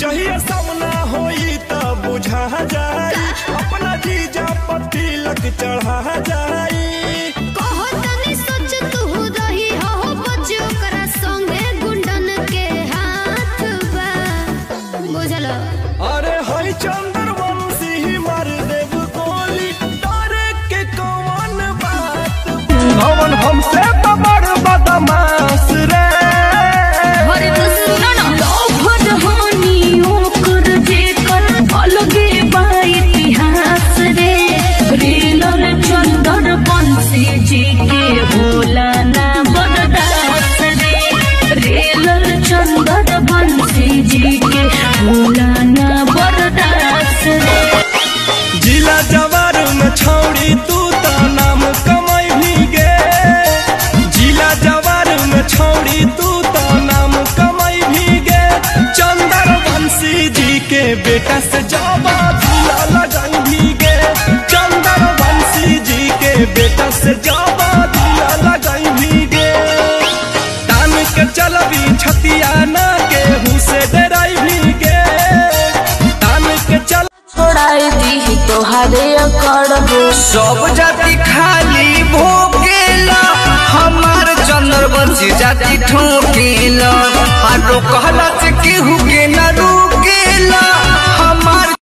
जहिया सामना होई त बुझा जाई अपना जीजा पति लग चढ़ा जाई कहो तनी सोच तू रही हो बच ओकरा संगे गुंडन के हाथ बा बुझलो अरे हई चंद्रवंशी मार देव गोली डरे के कौन बात भवन हमसे तो बड़ बदमाश रे अरे तो सुनो ना लोभर हानि ओकर जेकर अलगे बा इतिहास रे रेलर चंदर बंसी जी के भोला ना बरदास रे रेलर चंदर बंसी जी के भोला ना बरदास रे जिला जवार में छौड़ी तू तो नाम कमाई भी गे जिला जवार में छौड़ी तू तो नाम कमाई भी गे चंदर वंशी जी के बेटा से जावा दिया लगाई भी गे चंदर वंशी जी के बेटा से जावा दिया लगाई भी गे तान के चलबी छतिया ना के हुसे डराई भी गे तान के चल छोड़ाई दी तोहारे अकड़ हो सब जाति खाली भोगेला हमार चंद्रवंशी जाति ठोकेला हारो कहला से केहू के न रुकेला